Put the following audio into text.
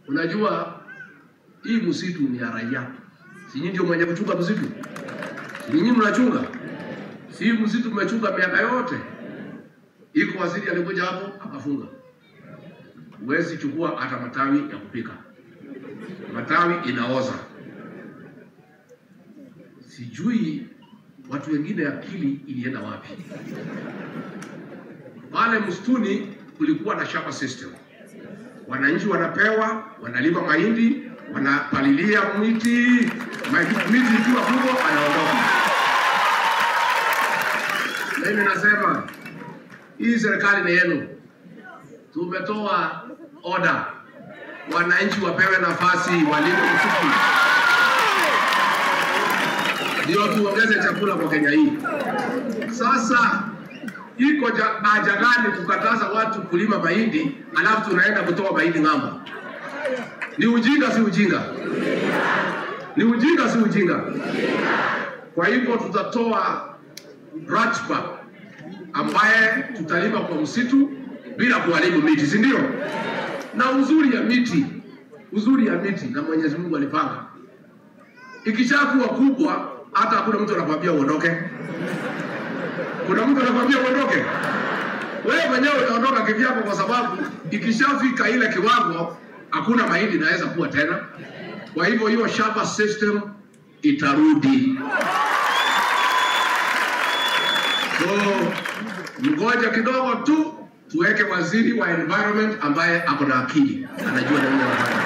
Unajua hii msitu ni ya raia, si nyinyi ndio mwenye kuchunga msitu? Si nyinyi mnachunga? Si hii msitu mmechunga miaka yote? Iko waziri alikuja hapo akafunga, huwezi chukua hata matawi ya kupika, matawi inaoza. Sijui watu wengine akili ilienda wapi. Pale msituni kulikuwa na shamba system, wananchi wanapewa, wanalima mahindi, wanapalilia miti, mahindi- miti ikiwa kubwa anaondoka. Mimi nasema hii serikali ni yenu, tumetoa order, wananchi wapewe nafasi, walime msitu ndio tuongeze chakula kwa Kenya hii. Sasa iko ja- haja gani kukataza watu kulima mahindi alafu tunaenda kutoa mahindi ng'ambo? Ni ujinga, si ujinga? Ni ujinga, si ujinga? Kwa hivyo tutatoa ratiba ambaye tutalima kwa msitu bila kuharibu miti, si ndio? Na uzuri ya miti, uzuri ya miti na Mwenyezi Mungu alipanga, ikishakuwa kubwa hata hakuna mtu anakwambia uondoke. Kuna mtu anakwambia uondoke? Wewe mwenyewe utaondoka kivyako, kwa sababu ikishafika ile kiwango hakuna mahindi inaweza kuwa tena. Kwa hivyo hiyo shamba system itarudi. So mgoja kidogo tu tuweke waziri wa environment ambaye ako na akili, anajua nini anafanya.